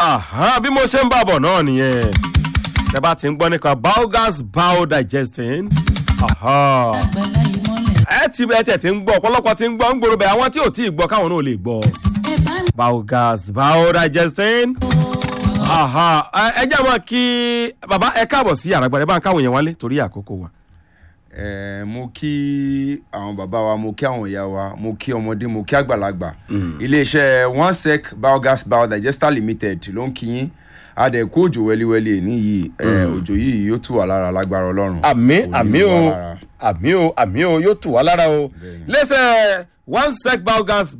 Aha, bí mo ṣe ń bàbọ̀ náà nìyẹn tẹ bá ti ń gbọ́ nípa biogas biodigesting aha. àgbàlá ìmọ̀lẹ̀ ẹ ti bẹ tẹ ti ń gbọ́ ọ̀pọ̀lọpọ̀ ti ń gbọ́ ń gbòòrò bẹ́ẹ̀ àwọn tí ò tí ì gbọ́ káwọn náà lè gbọ́ ẹ bá mi biogas biodigesting aha. ẹ- ẹ jẹ́ mọ́ kí bàbá ẹ káàbọ̀ sí àràgbàdẹ bá ń káwọn èèyàn wálé torí àkókò wa. Eh, mo kí àwọn bàbá wa mo kí àwọn ìyá wa mo kí ọmọdé mo kí àgbàlagbà iléeṣẹ́ one sec biogas biodigester limited ló ń kí yín adẹ̀kú òjò wẹ́líwẹ́lí èní yìí eh, òjò yìí yóò tù wá lára lágbára ọlọ́run àmì Kò ní àmì ní o wá lára. àmì o àmì o yóò tù wá lára o Bẹ́ẹ̀ni. lẹ́sẹ̀ one sec biogas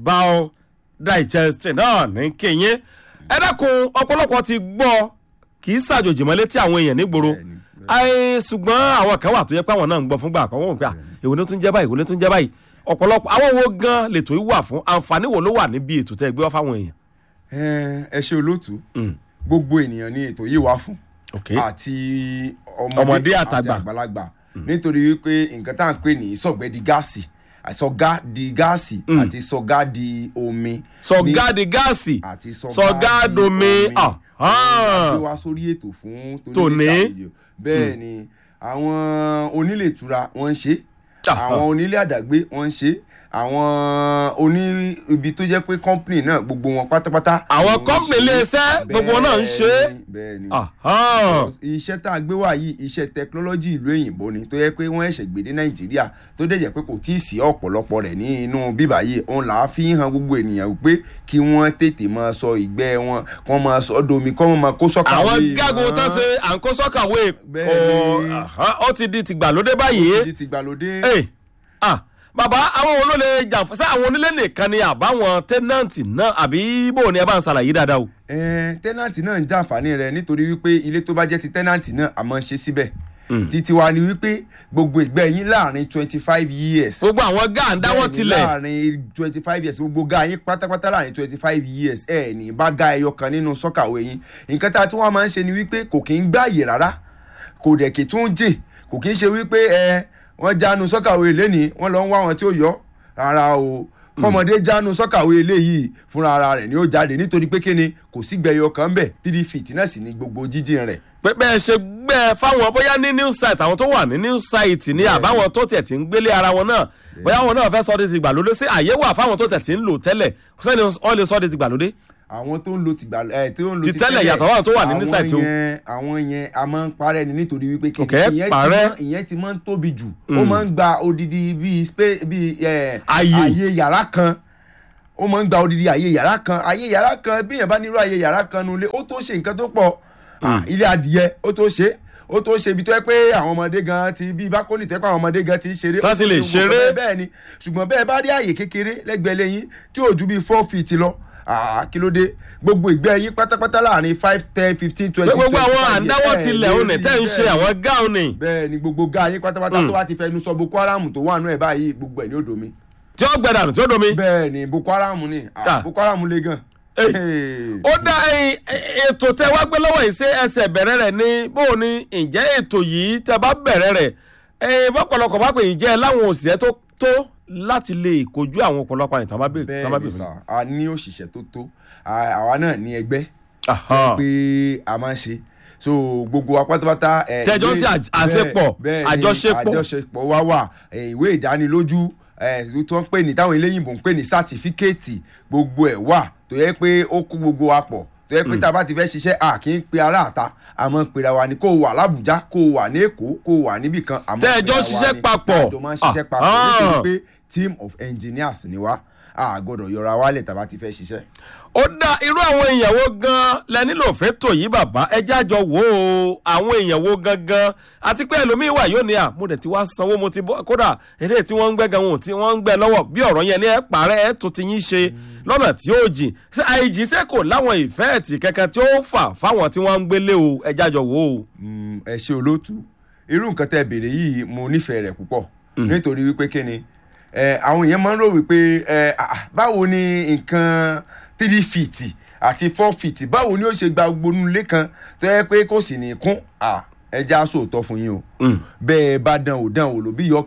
biodigesting náà ní kéyìn ẹ dákun ọ̀pọ̀lọpọ̀ ti gbọ́ kì í ṣàjòjì mọ́ létí àwọn èèyàn nígboro Bẹ́ẹ̀ni, bẹ́ẹ̀ni. Ai, ṣùgbọ́n àwọn kan wà tó yẹ pé àwọn náà ń gbọ́ fúngbà àkọ́kọ́ wọn pé à, èwo ló tún jẹ́ báyìí èwo ló tún jẹ́ báyìí ọ̀pọ̀lọpọ̀ àwọn wo gan lètò yìí wà fún àǹfààní wo ló wà níbi ètò tẹ́ ẹ gbé wá fáwọn èèyàn. Eh, ẹ ṣe olóòtú Mm. gbogbo ènìyàn ní ètò yìí wà fún ok àti Ọmọdé ọmọdé àtàgbà. àti àgbàlagbà nítorí wípé nǹkan tá à ń pè ní sọ̀gbẹ́ di gáàsì sọ̀gá di gáàsì Mm. àti sọ̀gá di omi sọ̀gáàdì gáàsì àti sọ̀gáàdomi ah, ah. gbé wá sórí ètò fún Tòní. àlejò bẹ́ẹ̀ ni àwọn onílé ìtura wọ́n ń ṣe Ah, àwọn onílé àdàgbé wọ́n ń ṣe àwọn oní ibi tó jẹ́ pé company náà gbogbo wọn pátápátá. Àwọn ni wọ́n ń company ṣe. ilé-iṣẹ́, gbogbo wọn náà ń ṣe. Bẹ́ẹ̀ni, bẹ́ẹ̀ni ah, ah. iṣẹ́ tá a gbé wá yìí iṣẹ́ tẹkinọ́lọ́jì ìlú òyìnbó ni tó yẹ pé wọ́n ẹ̀ṣẹ̀ gbé dé nàìjíríà tó dẹ̀ jẹ́ pé kò tí ì sí ọ̀pọ̀lọpọ̀ rẹ̀ ní inú bíbá yìí òun là á fi hàn gbogbo ènìyàn pé kí wọ́n tètè máa sọ ìgbẹ́ wọn kí wọ́n máa sọ domi kí wọ́n máa kó sọ́kà àwọn wé gágun wọn. tó ṣe à ń kó sọ́kàwé Bẹ́ẹ̀ kò ni. ó ti di tìgbàlódé báyìí. Ti ti gbàlódé. Ẹ, ah, bàbá àwọn wo ló lè jà fún sí àwọn onílé nìkan ni àbáwọn tẹ́nàntì náà àbí bò ní ẹ bá ń ṣàlàyé dáadáa o. Ẹn, tẹ́nàntì náà ń jàǹfààní rẹ̀ nítorí wípé ilé tó bá jẹ́ ti tẹ́nàntì náà àmọ́ ṣe síbẹ̀ Mm. títí wa ni wípé gbogbo ìgbẹ́ yín láàrin twenty five years gbogbo àwọn gáà ń dáwọ́ Bẹ́ẹ̀ni, tilẹ̀. láàrin twenty five years gbogbo ga yín pátápátá láàrin twenty five years ẹ ní bá ga ẹyọ kan nínú sọ́kàwé yín nǹkan tá a tún wá máa ń ṣe ni wípé kò kí ń gbààyè rárá kò dẹ̀ kì í tún jìn kò kí ń ṣe wípé ẹ wọ́n jánu sọ́kàwé lẹ́ni wọ́n lọ ń wá wọn tí ó yọ rárá o kọ́mọdé jánu sọ́kàwé eléyìí fúnra ara rẹ̀ ni ó jáde nítorí pé kíni kò sí gbẹ̀yọ kan bẹ̀ three feet náà sì ni gbogbo jíjìn rẹ̀ pé bẹ́ẹ̀ ṣe gbẹ́ fáwọn bóyá ní new site àwọn tó wà ní new site ní àbáwọn tó tẹ̀ tí ń gbélé ara wọn náà bóyá wọn náà fẹ́ sọ ọ́ di ti gbàlódé sí àyè wà fáwọn tó tẹ̀ tí ń lò tẹ́lẹ̀ sẹ́ni wọ́n lè sọ ọ́ di ti gbàlódé. àwọn tó ń lo tìgbà ẹ tó ń lo Ti tẹ́lẹ̀ yàtọ̀ àwọn tó wà ní àwọn nísàlẹ̀ tó. yẹn àwọn yẹn a máa ń parẹ́ ni nítorí wípé kí Ok, ìyẹn ti parẹ́. máa- ìyẹn ti máa ń tóbi jù ó máa ń gba odidi bíi spe bíi ẹ Àyè. àyè yàrá kan ó máa ń gba odidi àyè yàrá kan àyè yàrá kan bí èèyàn bá nírú àyè yàrá kan nulẹ̀ ó tó ṣe nǹkan tó pọ̀ Ah, ilé adìyẹ ó tó ṣe ó tó ṣe ibi tó yẹ pé àwọn ọmọdé gan ti bí bákónì tó yẹ pé àwọn ọmọdé gan ti ń ṣeré Tán ti lè ó tó ṣe gbogbo ṣeré. bẹ́ẹ̀ bẹ́ẹ̀ ni ṣùgbọ́n bẹ́ẹ̀ bá rí àyè kékeré lẹ́gbẹ̀ẹ́ lẹ́yìn tí ò ju bíi four feet lọ ah, kí ló dé gbogbo ìgbẹ́ yín pátápátá láàrin five ten fifteen pé twenty gbogbo àwọn years. àǹdáwọ́ Ẹ tilẹ̀ lè òní rí tẹ́ ń ṣe bẹ́ẹ̀ àwọn gáà ni bẹ́ẹ̀ ni gbogbo ga yín pátápátá tó bá ti fẹnu sọ boko haram tó wà nù ẹ̀ báyìí gbogbo ẹ̀ ní odò mi tí ó gbẹdànù tí ó domi. bẹ́ẹ̀ ni boko haram ni ah, Ah. boko haram le gan. Ey. Hey. ó dá ẹyin ètò tẹ wá gbé lọ́wọ́ yìí ṣé ẹsẹ̀ bẹ̀rẹ̀ rẹ̀ ní bó o ní ǹjẹ́ ètò yìí tẹ bá bẹ̀rẹ̀ rẹ̀ ẹyin bọ́pọ̀lọpọ̀ bá pè yín jẹ́ láwọn òṣìṣẹ́ tó tó láti lè kojú àwọn ọ̀pọ̀lọpọ̀ àyìn tán bá bèèrè tán bá bẹ́ẹ̀ ni bèèrè. sà a ní òṣìṣẹ́ tó tó À- àwa náà ní ẹgbẹ́ Aha. pé a máa ń ṣe so gbogbo wa pátápátá. ẹ, Tẹ́jọ́ ìwé- sí àj- àṣepọ̀, bẹ́ẹ̀- bẹ́ẹ̀ ni, àjọṣepọ̀. àjọṣepọ̀ wa wà ẹ, ìwé ìdánilójú ẹ, tó ń pè ní táwọn eléyìnbó ń pè ní sátífíkẹ́ẹ̀tì gbogbo ẹ̀ wà tó yẹ pé ó kó gbogbo wa pọ̀ tó yẹ pé tá a bá ti fẹ́ ṣiṣẹ́ a kì í pe ará àta àmọ́ pera wa ni kó o wà lábùjá kó o wà ní èkó kó o wà níbì kan àmọ́ Tẹ́ ẹ jọ pera wa ṣiṣẹ́ ni. papọ̀. a jọ máa ń ṣiṣẹ́ papọ̀ Ah. nítorí pé team of engineers ni wá a gbọ́dọ̀ yọra wálẹ̀ tá a bá ti fẹ́ ṣiṣẹ́. ó dá irú àwọn ìyàwó gan lẹ nílò fẹ́tò yìí bàbá ẹjẹ́ àjọ wò ó àwọn ìyàwó gangan àti pé ẹlòmíín wà yóò ní à mo dẹ̀ ti wá sanwó mo ti bọ́ kódà eré tí wọ́n ń gbẹ́ gan wọn tí wọ́n ń gbẹ́ lọ́wọ́ bí ọ̀rọ̀ yẹn ní ẹ pààrẹ́ ẹ tó ti yín ṣe lọ́nà tí ó jìn ṣé àìjì ṣe kò láwọn ìfẹ́ ẹ̀tì kankan tí ó fà fáwọn tí wọ́n ń gbélé o ẹjẹ́ àjọ wò ó. Mm, ẹ ṣe olóòtú irú nǹkan tẹ́ béèrè yìí mo nífẹ̀ẹ́ rẹ̀ púpọ̀ nítorí wípé kíni ẹ àwọn èèyàn máa ń rò wípé ẹ ah, báwo ni nǹkan three feet àti four feet báwo ni ó ṣe gba gbogbo inú ilé kan tó yẹ pé kò sì ní kún ah, ẹ já sóòótọ́ fún yín o bẹ́ẹ̀ bá dán o dán o lò bí yọ kẹrẹ o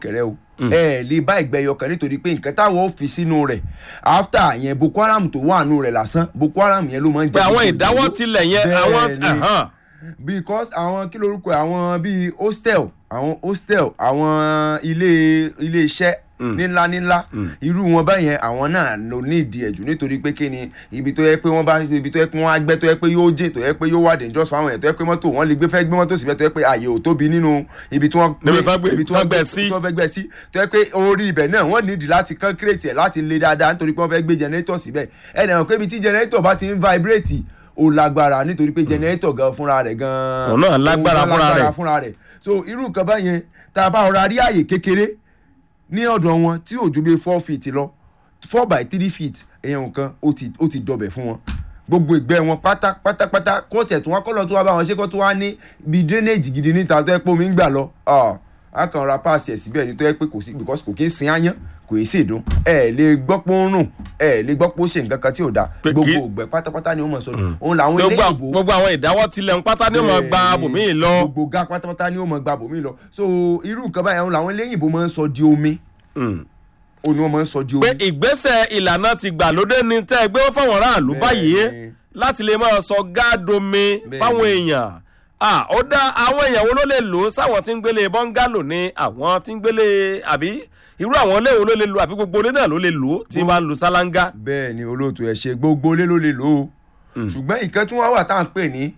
ẹ lè bá ìgbẹ́ ẹyọ kan nítorí pé nǹkan táwọn ò fi sínú rẹ̀ after yẹn boko haram tó wà nù rẹ̀ lásán boko haram yẹn ló máa ń jẹ pé àwọn gbogbo ìdáwọ́ ìnáwó. tilẹ̀ yẹn àwọn Bẹ́ẹ̀ ni ẹ̀hán. because àwọn kí lorúkọ ẹ̀, àwọn bíi hostel àwọn hostel àwọn ilé ilé iṣẹ́ nílá nílá irú wọn báyẹn àwọn náà ló ní ìdí ẹ̀jù nítorí pé kí ni ibi tó yẹ pé wọ́n bá ibi tó yẹ pé wọ́n á gbẹ́ tó yẹ pé yóò jìn tó yẹ pé yóò wà dangerous fáwọn yẹn tó yẹ pé mọ́tò wọ́n lè gbé fẹ́ gbé mọ́tò síbẹ̀ tó yẹ pé àyè ò tóbi nínú ibi tí wọ́n Níbi tán gbé- ibi tí tán wọ́n gbẹ́ gbẹ́ sí. tí wọ́n fẹ́ gbẹ́ sí tó yẹ pé orí ibẹ̀ náà wọ́n nídìí láti concrete ẹ̀ láti le dáadáa nítorí pé wọ́n fẹ́ gbé generator síbẹ̀ ẹ̀ dẹ̀ hàn pé ibi tí generator bá ti ń vibrate ó lágbára nítorí pé generator gan fúnra rẹ̀ gan Òun náà lágbára òun gan fúnra lágbára rẹ̀. fúnra rẹ̀ so irú nǹkan báyẹn tá a bá ọ̀rọ̀ rí àyè kékeré ní ọ̀dọ̀ wọn tí ò ju bí four feet lọ four by three feet èèyàn nǹkan ó ti ó ti dọbẹ̀ fún wọn gbogbo ìgbẹ́ wọn pátá pátápátá kó tẹ̀ tí wọ́n kọ́ lọ tó wá bá wọn ṣe kó tó wá ní bí drainage gidi níta tó yẹ pé omi ń gbà lọ ah, a kàn ra páàsì ẹ̀ síbẹ̀ ní tó yẹ pé kò sí because kò kí ń sin áyán kò í sì dùn ẹ lè gbọ́ pé ó ń rùn ẹ lè gbọ́ pé ó ṣe nǹkan kan tí ò dáa Pé kí- gbogbo ìgbẹ́ pátápátá ni ó mọ̀ sọ́dọ̀ òun làwọn ilé gbogbo ìbò gbogbo àwọn ìdáwọ́ tilẹ̀ ń pátá ní ó máa gba Bẹ́ẹ̀ni, bòmíì lọ. gbogbo ga pátápátá ni ó mọ gba bòmí lọ so irú nǹkan báyìí àwọn làwọn eléyìnbó máa ń sọ di omi Mm. òun ni wọ́n máa ń sọ di pé omi. ìgbésẹ̀ ìlànà ti gbàlódé ni tẹ́ ẹ gbé fáwọn aráàlú Bẹ́ẹ̀ni. báyìí láti lè máa sọ gáàdomi Bẹ́ẹ̀ni. fáwọn èèyàn Ah, ó dá àwọn èèyàn wo ló lè lò ó sáwọn tí ń gbélé bọ́ngálò ni àwọn tí ń gbélé àbí irú àwọn ilé wo ló lè lò àbí gbogbo ilé náà ló lè lò ó tí máa ń lu sálángá. bẹ́ẹ̀ ni olóòtú ẹ̀ ṣe gbogbo ilé ló lè lò ó ṣùgbọ́n ìkan tí wọ́n wà tá à ń pè ní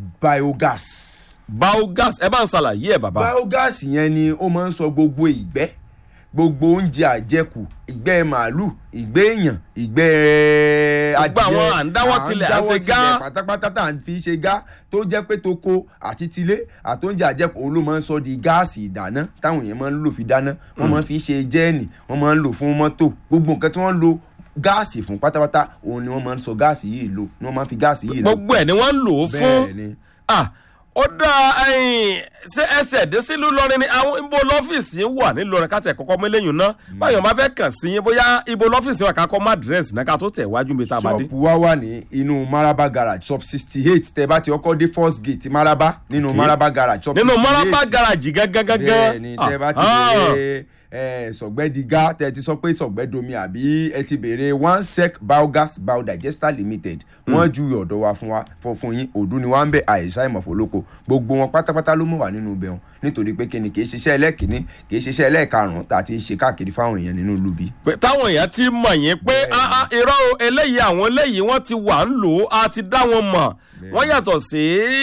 biogas biogas ẹ bá ń ṣàlàyé ẹ bàbá. biogas yẹn ni ó máa ń sọ gbogbo ìgbẹ́ gbogbo oúnjẹ àjẹkù ìgbẹ́ màálù ìgbẹ́ èèyàn ìgbẹ́ Gbogbo àwọn à ń dáwọ́ tilẹ̀, à ń ṣe gá. pátápátá tá à ń fi ṣe gá tó jẹ́ pé toko àti tilé àtóúnjẹ àjẹkù òun ló máa ń sọ di gáàsì ìdáná táwọn èèyàn máa ń lò fi dáná wọ́n máa ń fi ṣe jẹ́ẹ̀nì wọ́n máa ń lò fún mọ́tò gbogbo nǹkan tí wọ́n ń lo gáàsì fún pátápátá òun ni wọ́n máa ń sọ gáàsì yìí lò ni wọ́n máa ń fi gáàsì yìí lò gbogbo ẹ̀ ni wọ́n ń lò ó fún. bẹ́ẹ̀ ni Ah, ó dá ẹ̀yìn ṣé ẹsẹ̀ dé sílùú lọ́rin ni àwọn ibo lọ́fíìsì yín wà nílọrin ká tẹ̀ kọ́kọ́ mẹ́lẹ́yìn náà báyọ̀ máa fẹ́ kàn sí yín bóyá ibo lọ́fíìsì wà ká kọ́ má dírẹ́sì náà ká tó tẹ̀ wájú mi tá a bá dé. ṣọ́ọ̀pù wa wà ní inú maraba garage shop sixty eight tẹ bá ti ọkọ dé first gate maraba nínú Okay. maraba garage shop nínú sixty eight mọ́rápá garaajì gángan bẹ́ẹ̀ ni tẹ bá ti Ah, béèrè ẹ, sọ̀gbẹ́dìgá tẹ ti sọ pé sọ̀gbẹ́domi àbí ẹ ti béèrè one sec biogas biodigester limited wọ́n ju ọ̀dọ̀ wa fún wa fún fún yín òdu ni wọ́n ń bẹ àìsàn ìmọ̀fọ́lọ́kọ gbogbo wọn pátápátá ló mọ̀ wá nínú ibẹ̀ wọn nítorí pé kíni kì í ṣiṣẹ́ ẹlẹ́kìnní kì í ṣiṣẹ́ ẹlẹ́ẹ̀karùn-ún tá a ti ṣe káàkiri fáwọn èèyàn nínú lubi. pé táwọn èèyàn ti mọ̀ yín pé Bẹ́ẹ̀ni. ah, ah, irọ́ o, eléyìí àwọn eléyìí wọ́n ti wà ń lò ó a ti dá wọn mọ̀ wọ́n yàtọ̀ sí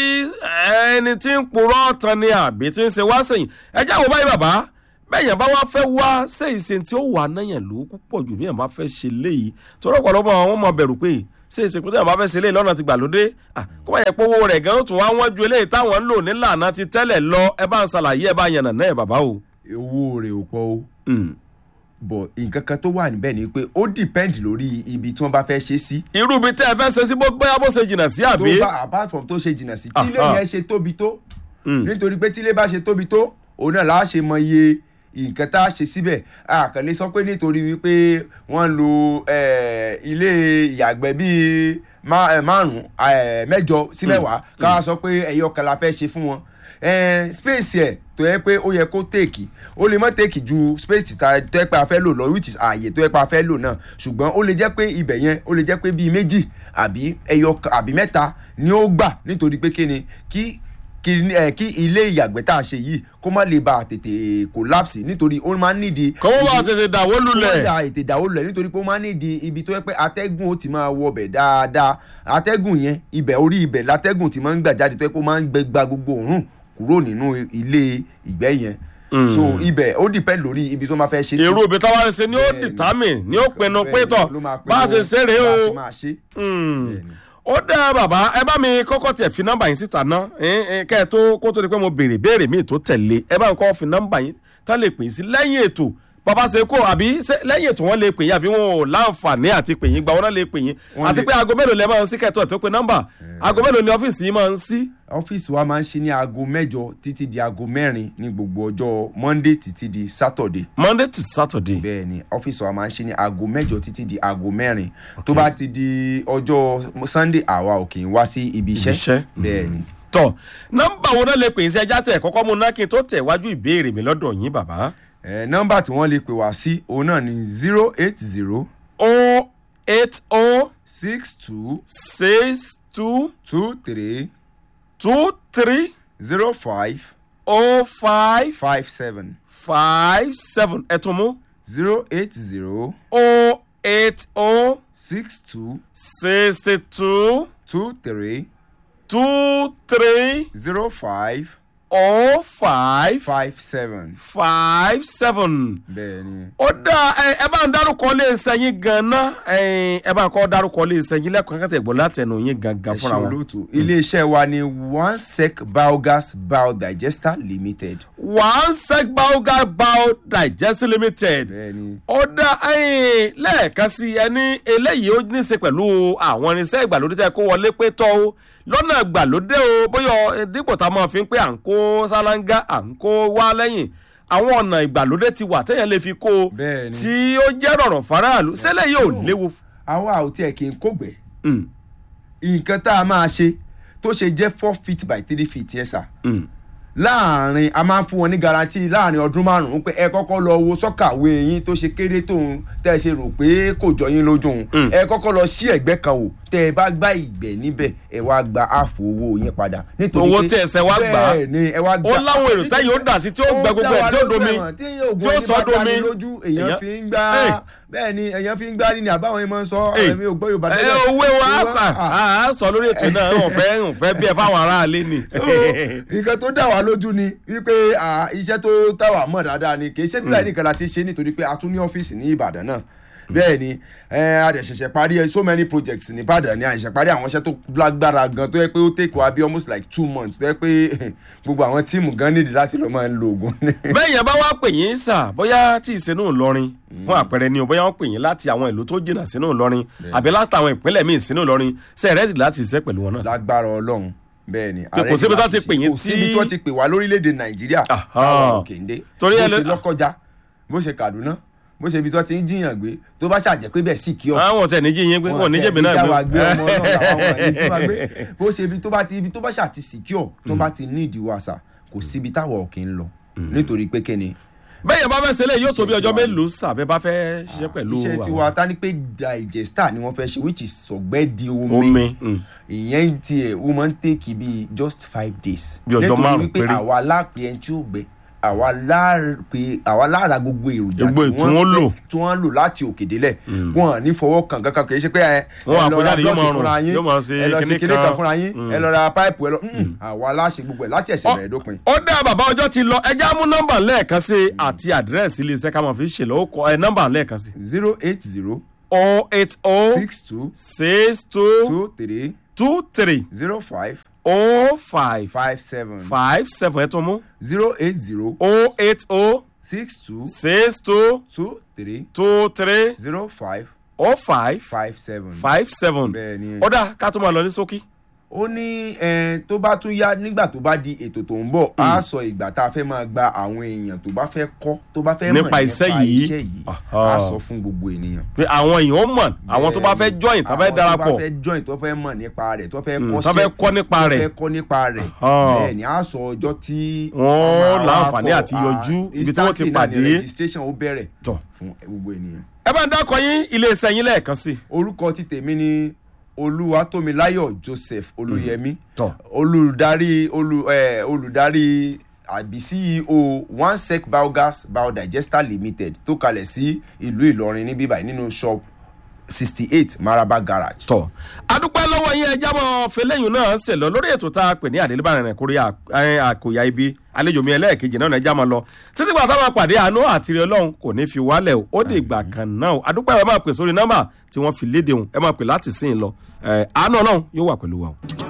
ẹni tí ń purọ́ tán ni àbí tí ń ṣe wá sẹ́yìn ẹ jẹ́ àwọn báyìí bàbá bẹ́ẹ̀yàn bá wá fẹ́ wá sẹ́yìn ṣe tí ó wà náyàn ló púpọ̀ jù bí èèyàn bá fẹ́ ṣe léyìí torí ọ̀pọ̀lọpọ̀ àwọn ọmọ bẹ̀rù pé ṣé ìṣe pé téèyàn bá fẹ́ ṣe léyìí lọ́nà ti gbàlódé Ah, kó bá yẹ pé owó rẹ̀ gan ó tún wá wọ́n ju eléyìí táwọn ń lò nílànà ti tẹ́lẹ̀ lọ ẹ bá ń ṣàlàyé ẹ bá yànnà náà ẹ bàbá o. owó rẹ̀ ò pọ̀ o Mm. bọ̀ nǹkan kan tó wà níbẹ̀ ni pé ó depend lórí ibi tí wọ́n bá fẹ́ ṣe sí. irú ibi tẹ́ ẹ fẹ́ ṣe sí bó bóyá bó ṣe jìnnà sí tó àbí. bá apart from tó ṣe jìnnà sí tí ilé Aha. yẹn ṣe tóbi tó Mm. nítorí pé tí ilé bá ṣe tóbi tó òun náà láà ṣe mọ iye nǹkan tá a ṣe síbẹ̀ àkànlé sọ pé nítorí wípé wọ́n lo eh, ilé ìyàgbẹ́ bíi má- eh, márùn-ún eh, mẹ́jọ sí mẹ́wàá ká sọ pé ẹ̀yọ kan la fẹ́ ṣe fún wọn Eh, space ẹ̀ tó yẹ pé ó yẹ kó tèkì ó lè mọ́ tèkì ju space ta tó yẹ pé a fẹ́ lò lọ which is ààyè tó yẹ pé a fẹ́ lò náà ṣùgbọ́n ó lè jẹ́ pé ibẹ̀ yẹn ó lè jẹ́ pé bíi méjì àbí ẹyọ kan- àbí mẹ́ta ni ó gbà nítorí pé kíni kí kí ẹ kí ilé ìyàgbẹ́ tá a ṣe yìí kó má lè ba tètè collapse nítorí ó máa ń nídìí. kọ́wọ́ bá ibi- tètè dàwó kó má lulẹ̀. da ètè ìdáwó lulẹ̀ nítorí pé ó máa ń nídìí ibi tó yẹ pé atẹ́gùn ó ti máa wọbẹ̀ dáadáa atẹ́gùn yẹn ibẹ̀ orí ibẹ̀ látẹ́gùn ti máa ń gbà jáde tó yẹ pé ó máa ń gbẹ gba gbogbo òórùn kúrò nínú ilé ìgbẹ́ yẹn so ibẹ̀ ó depend lórí ibi tó máa fẹ́ ṣe sí. èrò òbí táwa ṣe ni ó Bẹ́ẹ̀ni. determine ni ó pinnu Bẹ́ẹ̀ni, pé tọ̀ ló máa pinnu bá a ṣe ṣeré bá a o. ṣe máa ṣe. Mm. Bẹ́ẹ̀ni. ó dá bàbá ẹ bá mi kọ́kọ́ tiẹ̀ fi nọ́mbà yín síta ná ẹn, ẹn, kẹ́ ẹ tó kó tó di pé mo béèrè béèrè míì tó tẹ̀lé ẹ bá ń kọ́ fi nọ́mbà yín tá lè pè yín sí lẹ́yìn ètò bàbá ṣe kó àbí ṣé lẹ́yìn ètò wọn lè pè yín àbí wọn ò láǹfààní àti pè yín gba wọn náà lè pè yín Wọ́n àti lè- pé aago mélòó lẹ máa ń sí kẹ́tọ̀ tó pe nọ́mbà aago mélòó ni ọ́fíìsì yín máa ń sí. ọ́fíìsì wa máa ń ṣí ní aago mẹ́jọ títí di aago mẹ́rin ní gbogbo ọjọ́ monday títí di saturday monday to saturday. bẹ́ẹ̀ ni ọ́fíìsì wa máa ń ṣí ní aago mẹ́jọ títí di aago mẹ́rin tó bá ti di ọjọ́ sunday àwa ò kì í wá sí ibi Ibi iṣẹ́. iṣẹ́ bẹ́ẹ̀ ni tọ nọ́mbà wo náà lè pè yín sí ẹjá tẹ kọ́kọ́ mú náà kí n tó tẹ̀ wájú ìbéèrè mi lọ́dọ̀ yín bàbá. ẹ nọ́mbà tí wọ́n lè pè wá sí òun náà ni zero eight zero o eight o six two six two two three two three zero five o five five seven five seven ẹ tún mú zero eight zero o eight o six two sixty two two three two three zero five o five five seven five seven. bẹ́ẹ̀ ni. ó dá ẹ ẹ bá ń dárúkọ lé sẹ́yìn gan-an ẹ ẹ bá ń kọ́ dárúkọ lé sẹ́yìn lẹ́kọ̀ọ́ kẹ́tẹ́ ìgbọ́ látẹnu yín gangan ẹ fúnra ṣe wọn. olóòtú iléeṣẹ́ wa ni one sec biogas biodigester limited. one sec biogas bio digest limited. bẹ́ẹ̀ ni ó dá ẹyìn lẹ́ẹ̀kan sí ẹni eléyìí ó ní í ṣe pẹ̀lú àwọn irinṣẹ́ ìgbàlódé tẹ́ kó wọlé pé tọ́ o lọ́nà ìgbàlódé o bóyá dípò tá a máa fi ń pé à ń kó sálángá à ń kó wá lẹ́yìn àwọn ọ̀nà ìgbàlódé ti wà téèyàn lè fi kó o bẹ́ẹ̀ ni. tí ó jẹ́ rọ̀rùn faraàlú sẹ́lẹ̀ yóò léwu. àwa ò tiẹ̀ kì í kógbẹ́ Mm, nǹkan tá a máa ṣe tó ṣe jẹ́ four feet by three feet yẹn sà mm. láàrin a máa ń fún wọn ní garanti láàrin ọdún márùn-ún pé ẹ kọ́kọ́ lọ wo sọ́kàwé yín tó ṣe kéré tóun tẹ́ ẹ ṣe rò pé kò jọ yín lójú òun Mm. ẹ kọ́kọ́ lọ sí ẹ̀gbẹ́ kan wò tẹ́ ẹ bá gbá ìgbẹ́ níbẹ̀ ẹ wá gba ààfò owó yín padà. nítorí Owó pé tí ẹsẹ̀ wá gbà á. bẹ́ẹ̀ ni ẹ wá gbà ó láwọn èrò tẹ́yìn ó dà sí tí ó gbẹ gbogbo ẹ̀ tí ó domi tí tí ó sọ domi. lójú èèyàn Èèyàn- fi ń gbá Hey. bẹ́ẹ̀ ni èèyàn fi ń gbá ní àbáwọn yẹn máa ń sọ Hey. ẹ̀mí ò gbọ́ Yorùbá ẹ owó wa á sọ lórí ètò náà ò fẹ́ ò fẹ́ bí ẹ fáwọn aráalé ni. So, nǹkan tó dà wá lójú ni wípé ah, iṣẹ́ tó dà wá mọ̀ dáadáa ni kì í ṣe bíbélì nìkan la ti ṣe nítorí pé a tún ní ọ́fíìsì ní Ìbàdàn náà bẹ́ẹ̀ ni eh, a dẹ̀ ṣẹ̀ṣẹ̀ parí eh, so many projects ní Ìbàdàn ni a ṣẹ̀ṣẹ̀ parí àwọn iṣẹ́ tó lágbára gan tó yẹ pé ó take wa bí almost like two months tó yẹ pé gbogbo àwọn tíìmù gan nídìí láti lọ máa ń lo oògùn ní. bẹ́ẹ̀ yẹn bá wá pè yín sà bóyá tí ìsinú Ìlọrin fún àpẹẹrẹ ni o bóyá wọ́n pè yín láti àwọn ìlú tó jìnnà sínú Ìlọrin àbí látàwọn ìpínlẹ̀ míì sínú Ìlọrin ṣe é rẹ́dì láti ṣiṣẹ́ pẹ̀lú wọn náà sà. lágbára Ọlọ́run bẹ́ẹ̀ ni Pé kò síbi tó ti pè yín kò síbi tí- tó ti pè wá lórílẹ̀‐èdè Nàìjíríà Aha. àwọn òkèǹde Torí bó ẹ ṣe lè- lọ́kọjá bó ṣe Kaduna bó ṣe ibi tó ti ń jiyàn gbé tó bá ṣàjẹ́ pé bẹ́ẹ̀ sì kí ọ àwọn ọ̀tẹ̀ níjí yín pé wọn níjẹ̀mí náà gbé gbé. ọmọ náà làwọn ọmọ ẹni tí wọ́n gbé bó ṣe ibi tó bá ti ibi tó bá ṣàti secure tó bá ti ní ìdíwọ́ àṣà kò síbi táwọn òkè ń lọ nítorí pé kíni bẹ́ẹ̀ yẹn bá fẹ́ ṣẹlẹ̀ yóò tó bí ọjọ́ mélòó sàbẹ́ bá fẹ́ ṣiṣẹ́ pẹ̀lú iṣẹ́ àwọn- tiwa ta ni pé digester ni wọ́n fẹ́ ṣe which is sọ̀gbẹ́ di omi omi. mm. ìyẹn tiẹ̀ ó máa ń tèkì bíi just five days. Bí ọjọ́ nítorí márùn-ún wípé péré. àwa láàpẹ ẹni tí ó gbẹ àwa láàpẹ àwa lára gbogbo èròjà Gbogbo èyí tí wọ́n fẹ́- lò. tí wọ́n lò láti òkè délẹ̀ wọn à ní fọwọ́ kàn kankan kì í ṣe pé ẹ Wọ́n ẹ lọ ra àkójáde yóò blọọkì máa rùn, fúnra yín yóò máa ṣe ẹ lọ sí kinní kinní kan kan. fúnra yín ẹ lọ ra páìpù ẹ lọ mm, àwa láṣẹ gbogbo ẹ láti ẹsẹ̀ bẹ̀rẹ̀ dópin. ó dá bàbá ọjọ́ ti lọ ẹjẹ́ á mú nọ́mbà lẹ́ẹ̀kan sí àti àdírẹ́sì iléeṣẹ́ ká máa fi ṣèlú ó kọ ẹ nọ́mbà lẹ́ẹ̀kan sí. zero eight zero o eight o six two six two two three two three zero five o five five seven five seven ẹ tún mú zero eight zero o eight o six two six two two three two three zero five o five five seven. five seven bẹ́ẹ̀ ni ó dá ká tó máa lọ ní ṣókí. ó ní eh, tó bá tún yá nígbà tó bá di ètò tó ń bọ̀ á sọ ìgbà tá a fẹ́ máa gba àwọn èèyàn tó bá fẹ́ kọ́ tó bá fẹ́ mọ̀ Nípa iṣẹ́ yìí. iṣẹ́ yìí Aha. á sọ fún gbogbo ènìyàn. pé àwọn èèyàn ó mọ̀ àwọn tó bá fẹ́ join tó fẹ́ àwọn tó darapọ̀ bá fẹ́ join tó fẹ́ mọ̀ nípa rẹ̀ tó fẹ́ Mm, kọ́ṣẹ́ tó fẹ́ kọ́ nípa tó rẹ̀. fẹ́ kọ́ nípa rẹ̀ Aha. bẹ́ẹ̀ ni á sọ ọjọ́ tí Wọ́n máa láǹfààní kọ́. àti Ah, yọjú ibi tí wọ́n ti instantly náà ni pàdé. registration ó bẹ̀rẹ̀ tọ̀ fún gbogbo ènìyàn. ẹ bá ń dákọ yín iléeṣẹ́ yín lẹ́ẹ̀kan sí. orúkọ ti tèmi ni olúwatómiláyọ̀ joseph olúyẹmí tọ̀ olùdarí olù ẹ olùdarí àbí ceo one sec biogas biodigester limited tó kalẹ̀ sí ìlú ìlọrin níbí báyìí nínú shop sixty eight maraba garage. tọ̀ adúpẹ́ lọ́wọ́ yín ẹja mọ́ fẹlẹ́yìn náà ṣe lọ lórí ètò tá a pè ní àdélébàrin rẹ̀ kórè àkòyà ibi àlejò mi ẹlẹ́ẹ̀kejì náà ẹja mọ́ lọ títí gbà táwọn pàdé àánú àti ire ọlọ́run kò ní fi wálẹ̀ o ó dé ìgbà kan náà o adúpẹ́ ẹ máa pè sórí nọ́mbà tí wọ́n fi léde òun ẹ máa pè láti sìn lọ ẹ àánú ọlọ́run yóò wà pẹ̀lú wa o.